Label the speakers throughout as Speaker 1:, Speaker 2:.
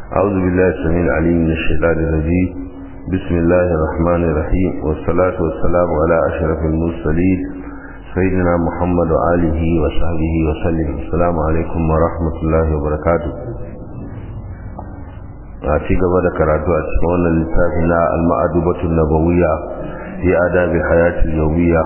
Speaker 1: أعوذ بالله السميع العليم من الشيطان الرجيم بسم الله الرحمن الرحيم والصلاة والسلام على أشرف المرسلين سيدنا محمد وآله وصحبه وسلم السلام عليكم ورحمة الله وبركاته a ci gaba da karatu a cikin wannan littafi na al-ma'adubatun nabawiyya fi adabi hayatil yawmiyya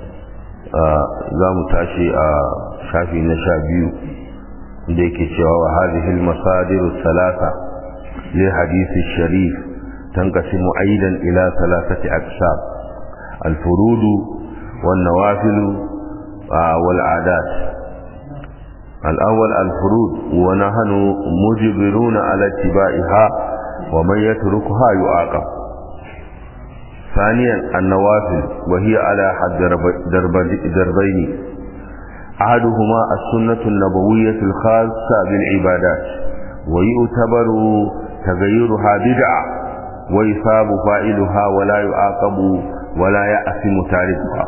Speaker 1: za mu tashi a shafi na sha biyu da yake cewa wa hadhihi al-masadir thalatha li hadith sharif tanqasimu aidan ila thalathati aqsam al-furud wan nawafil wal 'adat الأول الفروض ونحن مجبرون على اتباعها ومن يتركها يعاقب ثانيا النوافل وهي على حد دربين أحدهما السنة النبوية الخاصة بالعبادات ويعتبر تغيرها بدعة ويثاب فاعلها ولا يعاقب ولا يأثم تاركها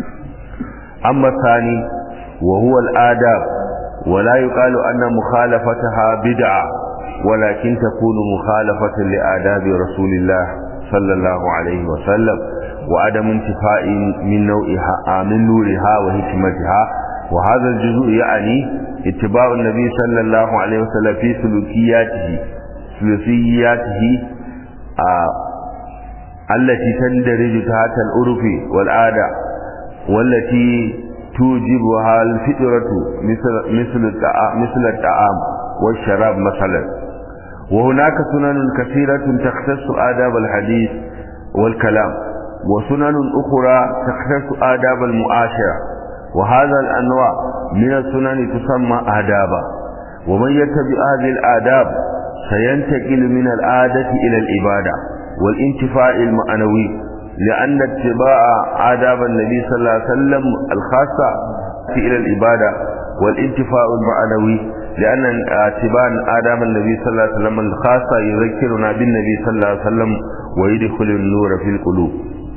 Speaker 1: أما الثاني وهو الآداب ولا يقال أن مخالفتها بدعة ولكن تكون مخالفة لآداب رسول الله صلى الله عليه وسلم وعدم انتفاء من نوعها من نورها وحكمتها وهذا الجزء يعني اتباع النبي صلى الله عليه وسلم في سلوكياته سلوكياته آه التي تندرج تحت العرف والعادة والتي توجبها الفطرة مثل مثل الطعام مثل الطعام والشراب مثلا وهناك سنن كثيرة تختص آداب الحديث والكلام وسنن أخرى تختص آداب المعاشرة وهذا الأنواع من السنن تسمى آدابا ومن يتبع هذه الآداب سينتقل من العادة إلى العبادة والانتفاع المعنوي لأن اتباع آداب النبي صلى الله عليه وسلم الخاصة إلى العبادة والانتفاع المعنوي لأن اتباع آداب النبي صلى الله عليه وسلم الخاصة يذكرنا بالنبي صلى الله عليه وسلم ويدخل النور في القلوب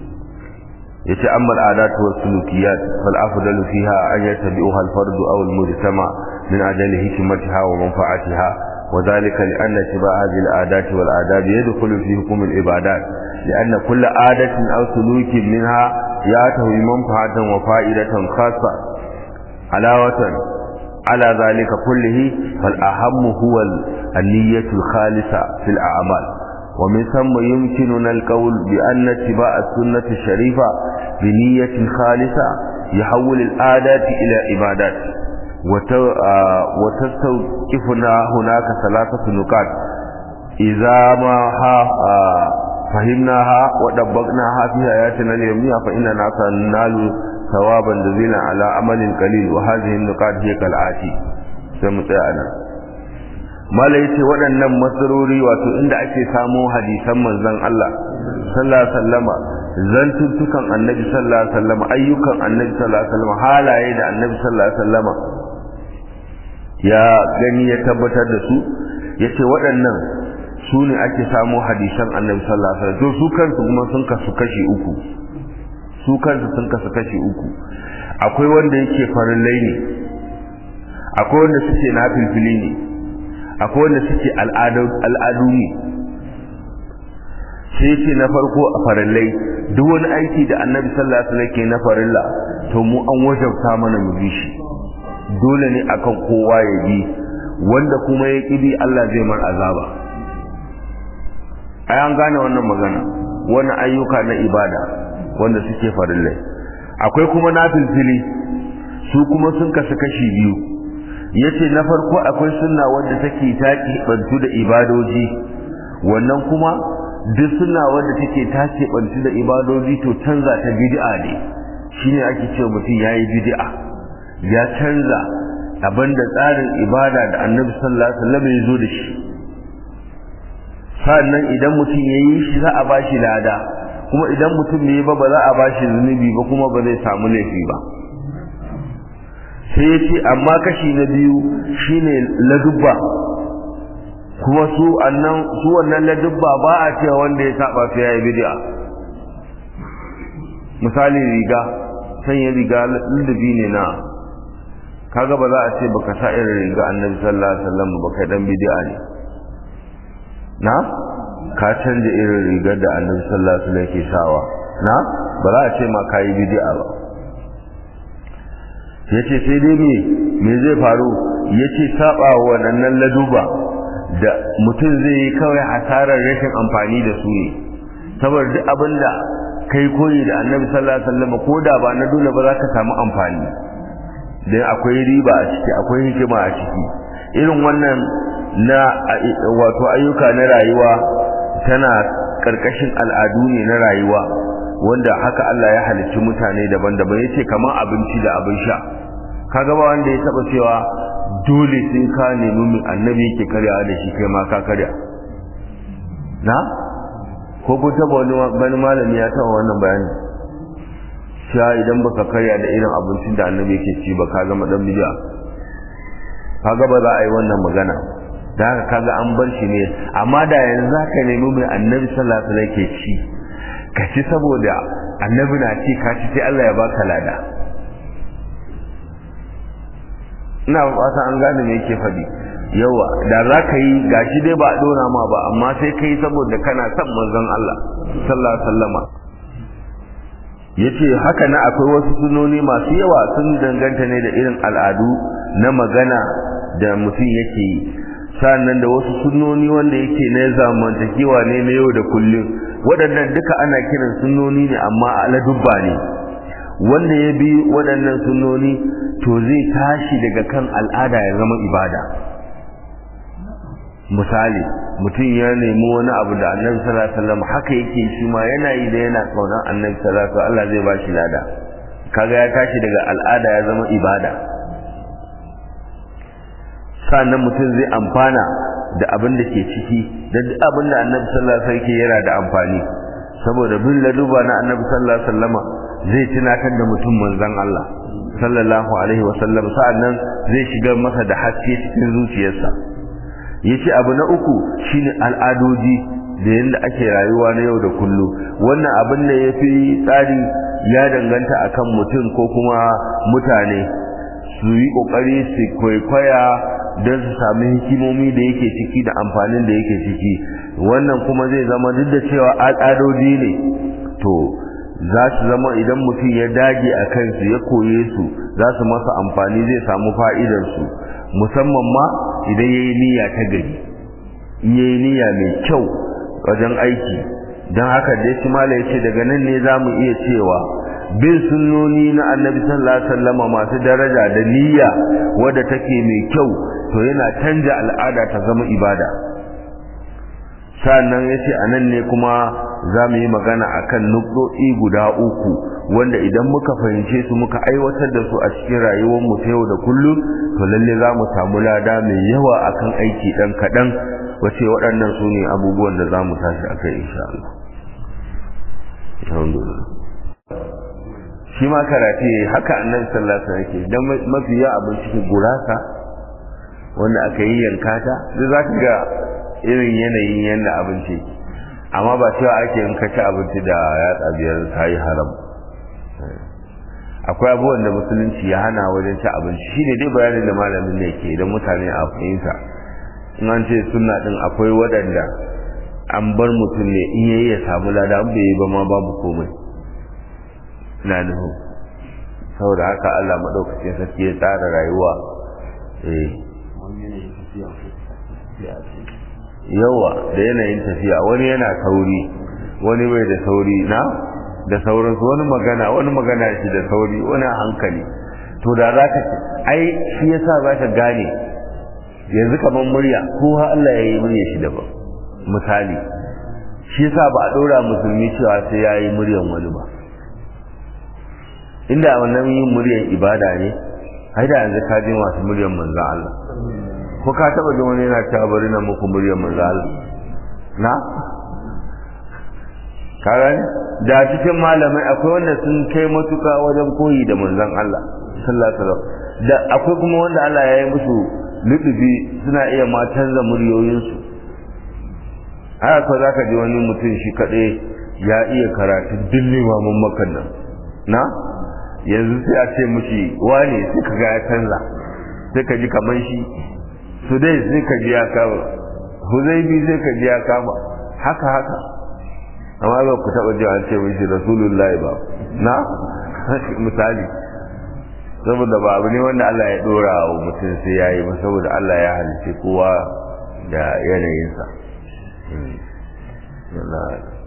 Speaker 1: يتأمل العادات والسلوكيات فالأفضل فيها أن يتبعها الفرد أو المجتمع من أجل حكمتها ومنفعتها وذلك لأن اتباع هذه العادات والآداب يدخل في حكم العبادات لأن كل عادة أو سلوك منها يأتي منفعة وفائدة خاصة علاوة على ذلك كله فالأهم هو النية الخالصة في الأعمال ومن ثم يمكننا القول بأن اتباع السنة الشريفة بنية خالصة يحول العادات إلى عبادات وتستوقفنا هناك ثلاثة نقاط إذا ما فهمناها ودبقناها في حياتنا اليومية فإننا سننال ثوابا جزيلا على عمل قليل وهذه النقاط هي كالآتي سمتعنا mala yace waɗannan masarori wato inda ake samo hadisan manzon Allah sallallahu alaihi wasallama zantuttukan annabi sallallahu alaihi wasallama ayyukan annabi sallallahu alaihi wasallama halaye da annabi sallallahu alaihi wasallama ya gani ya tabbatar da su yace waɗannan su ne ake samo hadisan annabi sallallahu alaihi wasallam to su kansu kuma sun kasu kashi uku su kansu sun kasu kashi uku akwai wanda yake farillai ne akwai wanda suke nafilfili ne akwai wanda suke al'adu ne sai ce na farko a farillai duk wani aiki da annabi sallallahu alaihi wasallam ke na farilla to mu an wajabta mana mu bi shi dole ne akan kowa ya bi wanda kuma ya ƙi bi Allah zai mar azaba ai an gane wannan magana wani ayyuka na ibada wanda suke farillai akwai kuma nafilfili su kuma sun kasu kashi biyu yace na farko akwai sunna wanda take taki bantu da ibadoji wannan kuma duk sunna wanda take tace bantu da ibadoji to canza ta bid'a ne shine ake cewa mutum yayi bid'a ya canza abinda tsarin ibada da Annabi sallallahu alaihi wasallam ya zo da shi sannan idan mutum ya yi shi za a ba shi lada kuma idan mutum ne ba ba za a ba shi zunubi ba kuma ba zai samu laifi ba sai ya ce amma kashi na biyu shine ladubba kuma su annan su wannan ladubba ba a cewa wanda ya saba sai ya yi bid'a misali riga sanya riga ludubi ne na kaga ba za a ce baka sa irin riga annabi sallallahu alaihi wasallam ba kai dan bid'a ne na ka canja irin rigar da annabi sallallahu alaihi wasallam ke sawa na ba za a ce ma kayi bid'a ba yace sai dai me me zai faru yace saba wa wannan laduba da mutum zai yi kawai hasarar rashin amfani da su ne saboda duk abinda kai koyi da annabi sallallahu alaihi wasallam ko da ba na dole ba za ka samu amfani dan akwai riba a ciki akwai hikima a ciki irin wannan na wato ayyuka na rayuwa tana karkashin al'adu ne na rayuwa wanda haka Allah ya halicci mutane daban-daban yace kamar abinci da abin sha kaga ba wanda ya taba cewa dole sai ka nemi mai annabi yake karyawa da shi kai ma ka karya na ko ko taba wani malami ya taba wannan bayani cewa idan baka karya da irin abincin da annabi yake ci ba ka zama dan bid'a kaga ba za a yi wannan magana da haka kaga an bar shi ne amma da yanzu zaka nemi mai annabi sallallahu alaihi wasallam yake ci ka ci saboda annabi na ci ka ci sai Allah ya baka lada ina fata an gane me yake faɗi yawa da za ka yi gashi dai ba a ɗora ma ba amma sai ka yi saboda kana son manzon Allah sallallahu alaihi wasallama yace haka na akwai wasu sunoni masu yawa sun danganta ne da irin al'adu na magana da mutum yake yi sannan da wasu sunnoni wanda yake na zamantakewa ne na yau da kullum waɗannan duka ana kiran sunnoni ne amma aladubba ne wanda ya bi waɗannan sunnoni to zai tashi daga kan al'ada ya zama ibada misali mutum ya nemi wani abu da annabi sallallahu alaihi wasallam haka yake shi ma yana yi da yana kaunar annabi sallallahu alaihi wasallam Allah zai ba shi lada kaga ya tashi daga al'ada ya zama ibada sannan mutum zai amfana da abin da ke ciki da duk abin da annabi sallallahu alaihi wasallam yana da amfani saboda bin laduba na annabi sallallahu alaihi wasallama zai tunatar da mutum manzon Allah sallallahu alaihi wasallam sa'annan zai shigar masa da haske cikin zuciyarsa yace abu na uku shine al'adoji da yanda ake rayuwa na yau da kullum wannan abin da yafi tsari ya danganta akan mutum ko kuma mutane su yi kokari su kwaikwaya don su sami hikimomi da yake ciki da amfanin da yake ciki wannan kuma zai zama duk da cewa al'adoji ne to za su zama idan mutum ya dage a kansu ya koye su za su masa amfani zai samu fa'idarsu musamman ma idan ya yi niyya ta gari in ya yi niyya mai kyau wajen aiki don haka dai shi mala ya ce daga nan ne za mu iya cewa bin sunnoni na annabi sallallahu alaihi wasallama masu daraja da niyya wadda take mai kyau to yana canja al'ada ta zama ibada sannan ya ce a nan ne kuma za mu yi magana a kan nukɗoɗi guda uku wanda idan muka fahimce su muka aiwatar da su a cikin rayuwarmu ta yau da kullum to lalle za mu samu lada mai yawa akan aiki ɗan kaɗan wace waɗannan su ne abubuwan da za mu tashi a kai insha Allah. shi ma karate haka annabi sallallahu alaihi wasallam yake dan mafiya abin cikin gurasa wanda aka yi yanka ta duk za ka ga irin yanayin yadda abinci amma ba cewa ake in ka ci abinci da yatsa biyar ta yi haram akwai abubuwan da musulunci ya hana wajen ci abinci shi ne dai bayanin da malamin ne ke idan mutane a fahimta in an ce sunna din akwai waɗanda an bar mutum ne in yayi ya samu lada an bai yi ba ma babu komai na nuhu saboda haka Allah maɗaukacin sarki ya tsara rayuwa eh yawa da yanayin tafiya wani yana sauri wani bai da sauri na da sauransu wani magana wani magana shi da sauri wani hankali to da za ka ai shi yasa za ka gane yanzu kamar murya ko ha Allah ya yi murya shi daban misali shi yasa ba a ɗora musulmi cewa sai ya yi muryan wani ba inda wannan yin muryan ibada ne ai da yanzu ka ji masu muryan manzon Allah ko ka taba jin wani yana cewa bari na muku muryar manzo Allah na karan da cikin malamai akwai wanda sun kai matuka wajen koyi da manzon Allah sallallahu alaihi wasallam da akwai kuma wanda Allah ya yi musu lutufi suna iya ma canza muryoyinsu haka ko zaka ji wani mutum shi kaɗai ya iya karatu duk limamin makan nan na yanzu sai a ce mushi wane sai ka ga ya canza sai ka ji kamar shi su dai sai ka ji ya kawo huzaifi sai ka ji ya kama haka haka amma ba ku taɓa ji an ce mishi rasulullahi ba na misali saboda ba abu ne wanda Allah ya dora wa mutum sai ya yi ba saboda Allah ya halice kowa da yanayinsa.